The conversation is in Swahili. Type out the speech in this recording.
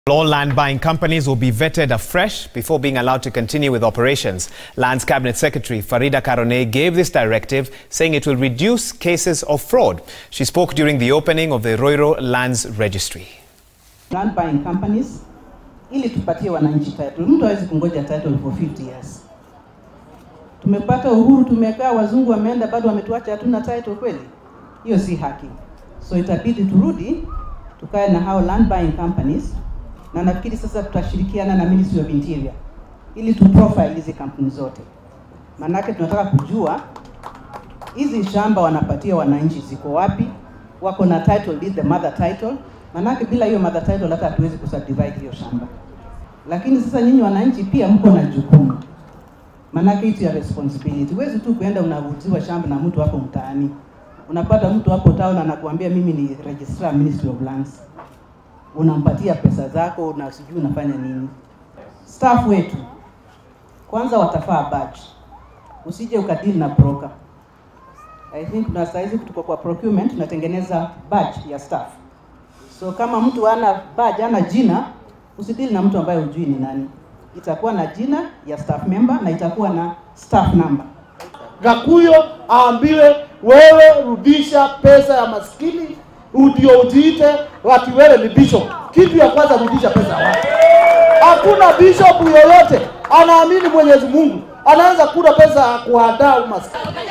All land buying companies will be vetted afresh before being allowed to continue with operations. Lands Cabinet Secretary Farida Karone gave this directive, saying it will reduce cases of fraud. She spoke during the opening of the Roiro Lands Registry. land buying companies ili tupatie wananchi title. Mtu hawezi kungoja title for 50 years. Tumepata uhuru, tumekaa, wazungu wameenda, bado wametuacha hatuna title kweli? Hiyo si haki. So itabidi turudi tukae na hao land buying companies, na nafikiri sasa tutashirikiana na Ministry of Interior ili tu profile hizi kampuni zote, maanake tunataka kujua hizi shamba wanapatia wananchi ziko wapi, wako na title deed, the mother title. Manake bila hiyo mother title hata hatuwezi kusubdivide hiyo shamba. Lakini sasa nyinyi wananchi pia mko na jukumu, manake it's your responsibility. Huwezi tu kuenda unauziwa shamba na mtu hapo mtaani, unapata mtu hapo town anakuambia mimi ni registrar Ministry of Lands, unampatia pesa zako na sijui unafanya nini. Staff wetu kwanza watafaa badge, usije ukadili na broker. I think na saizi tuko kwa procurement tunatengeneza badge ya staff. So kama mtu ana badge ana jina, usidili na mtu ambaye hujui ni nani. Itakuwa na jina ya staff member na itakuwa na staff number. Gakuyo aambiwe wewe rudisha pesa ya maskini ndio ujiite wati wewe ni bishop. Kitu ya kwanza rudisha pesa ya watu. Hakuna bishop yoyote anaamini Mwenyezi Mungu anaanza kula pesa ya kuandaa umaskini.